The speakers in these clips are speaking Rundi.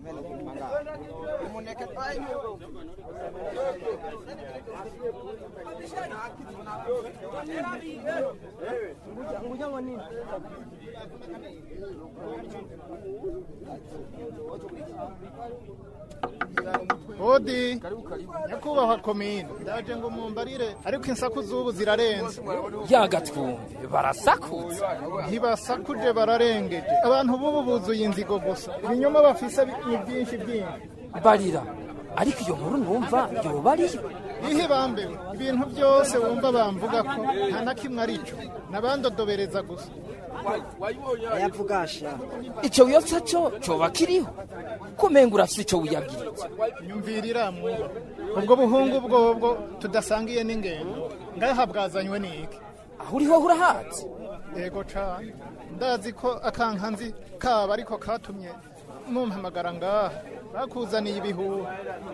hodi nyakubahwa komine ndaje ngo mumbarire ariko insaku z'ubu zirarenze yagatwumve barasakutse ntibasakuje bararengeje abantu b'ubu buzuye inzigo gusa ibinyoma bafise ni byinshi byinshi barira ariko iyo nkuru numva yoba ariyo ihe bambewe ibintu byose wumva bamvuga ko nta na kimwe ari cyo nabandodobereza gusa yavugasha ico wiyotsa co coba kiriho kumenga urafise ico wiyagiritse nyumvirira mwuba ubwo buhungu bwobwo tudasangiye n'ingendo ngaha bwazanywe n'iki aho uriho urahazi yego cane ndazi ko akankanzi kaba ariko katumye mumpamagara ngaha bakuzaniye ibihuha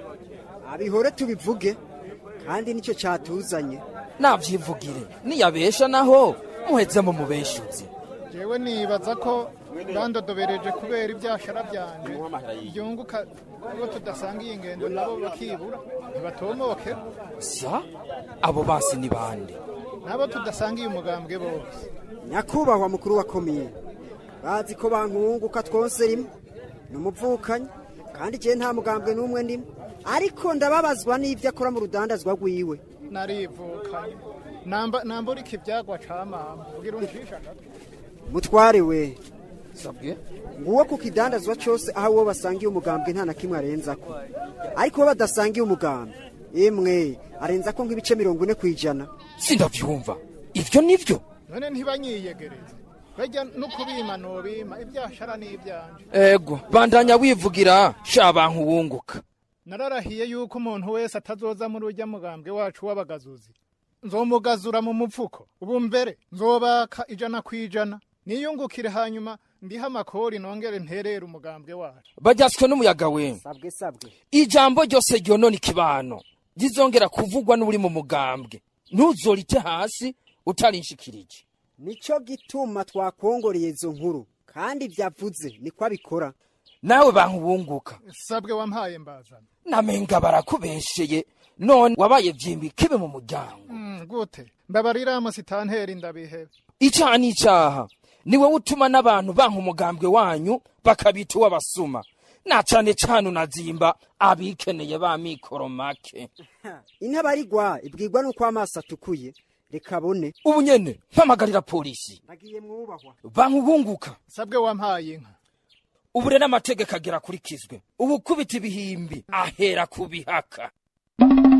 abihore tubivuge kandi nicyo cyatuzanye navyivugire niyabesha naho muheze mu mubeshuzi jewe nibaza ko bandodobereje kubera ibyashara byanje byunguka uwo tudasangiye ingendo nabo bakibura ntibatomoke sa abo basi ni bande nabo tudasangiye umugambwe bose nyakubahwa mukuru wa komine bazi ko bankunguka twose rimwe ni umuvukanyi kandi igihe nta mugambwe n'umwe ndimo ariko ndababazwa n'ibyo akora mu rudandazwa rwiwe narivukanye namba nambura iki ibyagwa ca mama ugira uncisha gato mutware we sabwe nguwo ku kidandazwa cyose aho uwo basangiye umugambwe nta na kimwe arenza ko ariko uwo badasangiye umugambwe imwe arenza ko nk'ibice mirongo ine ku ijana sindavyumva ivyo nivyo none ntibanyiyegereze bajya no kubima nobima ibyashara n'ibyanje ego bandanya wivugira sha bantu wunguka nararahiye yuko umuntu wese atazoza muri ujya mugambwe wacu w'abagazuzi nzomugazura mu mupfuko ubu mbere nzobaka ijana ku ijana niyungukire hanyuma ndiha amakori nongere nterere umugambwe wacu baryaswe n'umuyaga we sabwe sabwe ijambo ryose ryonona ikibano rizongera kuvugwa n'uri mu mugambwe ntuzorite hasi utarinshikirije nicyo gituma twakongoreye izo nkuru kandi byavuze niko abikora nawe bantu wunguka sabwe wampaye mbazana namenga barakubesheye none wabaye vyimbi kibe mu muryango Mm, gute mbabarira musitanteri ndabihebe icaha n'icaha ni wowe utuma n'abantu banka umugambwe wanyu bakabita uw'abasuma na cane cane unazimba abikeneye ba mikoro make intabarigwa ibwirwa n'uko amaso atukuye reka abone ubu nyene mpamagarira polisi nagiye mwubahwa bantu bunguka sabwe wampaye inka ubu rero amategeko agera akurikizwe ubu kubita ibihimbi ahera ku bihaka